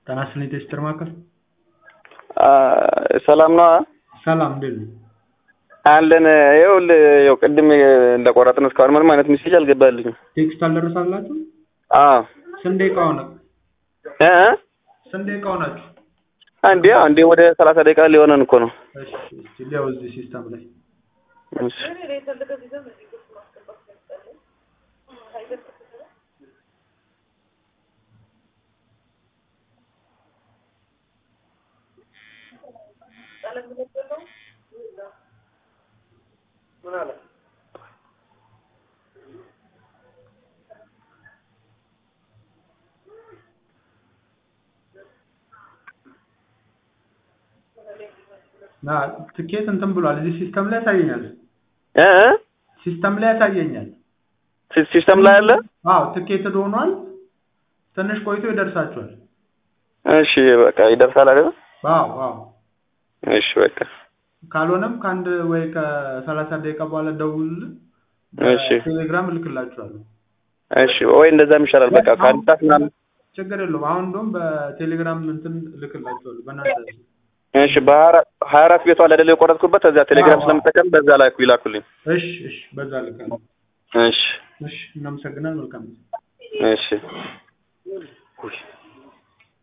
ጤና ይስጥልኝ ቴስትር ማዕከል ሰላም ነው ሰላም እንዴት ነው? አለን። ይኸውልህ ያው ቅድም እንደቆረጥን እስካሁን ምንም አይነት ሚሴጅ አልገባልኝም። ቴክስት አልደረሳላችሁ? አዎ ስንት ደቂቃ ሆነ? እ እ ስንት ደቂቃ ሆናችሁ? አንዴ አንዴ ወደ ሰላሳ ደቂቃ ሊሆነን እኮ ነው። እሺ እስቲ ሊያው እዚህ ሲስተም ላይ እሺ ና ትኬት እንትን ብሏል። እዚህ ሲስተም ላይ ያሳየኛል። እ እ ሲስተም ላይ ያሳየኛል። ሲ- ሲስተም ላይ አለ። አዎ ትኬት ሆኗል። ትንሽ ቆይቶ ይደርሳችኋል። እሺ በቃ ይደርሳል አይደል? አዎ አዎ። እሺ በቃ ካልሆነም ከአንድ ወይ ከሰላሳ ደቂቃ በኋላ ደውሉልን። እሺ ቴሌግራም እልክላችኋለሁ። እሺ ወይ እንደዛም ይሻላል። በቃ ከአንድ ሰዓት ምናምን ችግር የለውም። አሁን እንደውም በቴሌግራም እንትን እልክላችኋለሁ በእናንተ እሺ በሀያ አራት ቤቷ ላይ አይደል የቆረጥኩበት እዚያ ቴሌግራም አዎ። ስለምጠቀም በዛ ላይ ይላኩልኝ። እሺ እሺ፣ በዛ ልካለሁ። እሺ እሺ፣ እናመሰግናለን። መልካም ጊዜ። እሺ ውይ